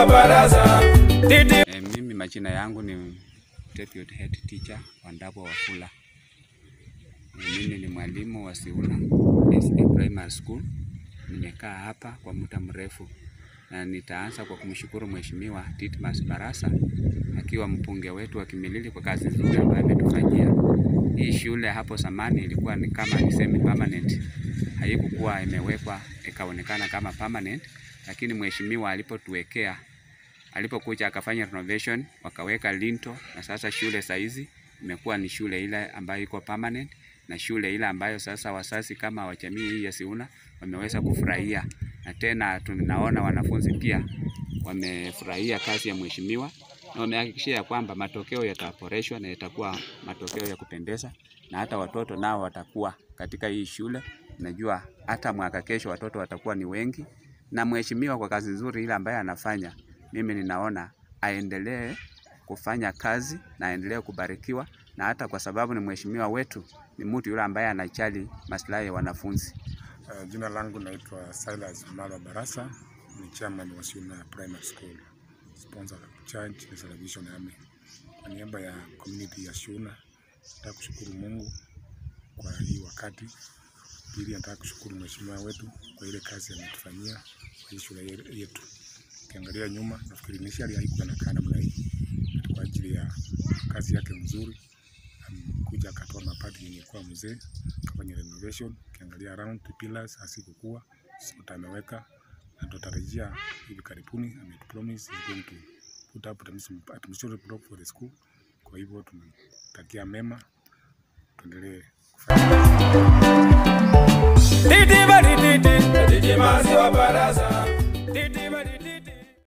wa baraza Titi E, mimi majina yangu ni Deputy Head Teacher Wandabo Wafula. E, mimi ni mwalimu wa Siuna SA Primary School. Nimekaa hapa kwa muda mrefu na nitaanza kwa kumshukuru Mheshimiwa Titmas Barasa akiwa mbunge wetu wa Kimilili kwa kazi nzuri ambayo ametufanyia. Hii shule hapo zamani ilikuwa ni kama ni semi permanent, haikukuwa imewekwa ikaonekana kama permanent, lakini mheshimiwa alipotuwekea alipokuja akafanya renovation wakaweka linto, na sasa shule saizi imekuwa ni shule ile ambayo iko permanent na shule ile ambayo sasa wazazi kama wa jamii hii ya Siuna wameweza kufurahia, na tena tunaona wanafunzi pia wamefurahia kazi ya mheshimiwa na wamehakikishia ya kwamba matokeo yataboreshwa na yatakuwa matokeo ya kupendeza, na hata watoto nao watakuwa katika hii shule. Najua hata mwaka kesho watoto watakuwa ni wengi, na mheshimiwa kwa kazi nzuri ile ambayo anafanya, mimi ninaona aendelee kufanya kazi na aendelee kubarikiwa, na hata kwa sababu ni mheshimiwa wetu, ni mtu yule ambaye anajali maslahi ya wanafunzi. Uh, jina langu naitwa Silas Mlalo Barasa, ni chairman wa Siuna Primary School, sponsor of Church na Salvation Army. Kwa niaba ya community ya Siuna, nataka kushukuru Mungu kwa hii wakati. Pili, nataka kushukuru mheshimiwa wetu kwa ile kazi ametufanyia kwa hii shule ye- yetu. Ukiangalia nyuma, nafikiri initially haikuwa inakaa namna hii, but kwa ajili ya kazi yake mzuri kuja akatoa mabati yenye kuwa mzee akafanya renovation. Ukiangalia around the pillars hasikukua sote ameweka, na tutarajia hivi karibuni ametupromise is going to put up admission- administrative block for the school. Kwa hivyo tunatakia mema, tuendelee kufanya Titi bari titi Titi mazi wa baraza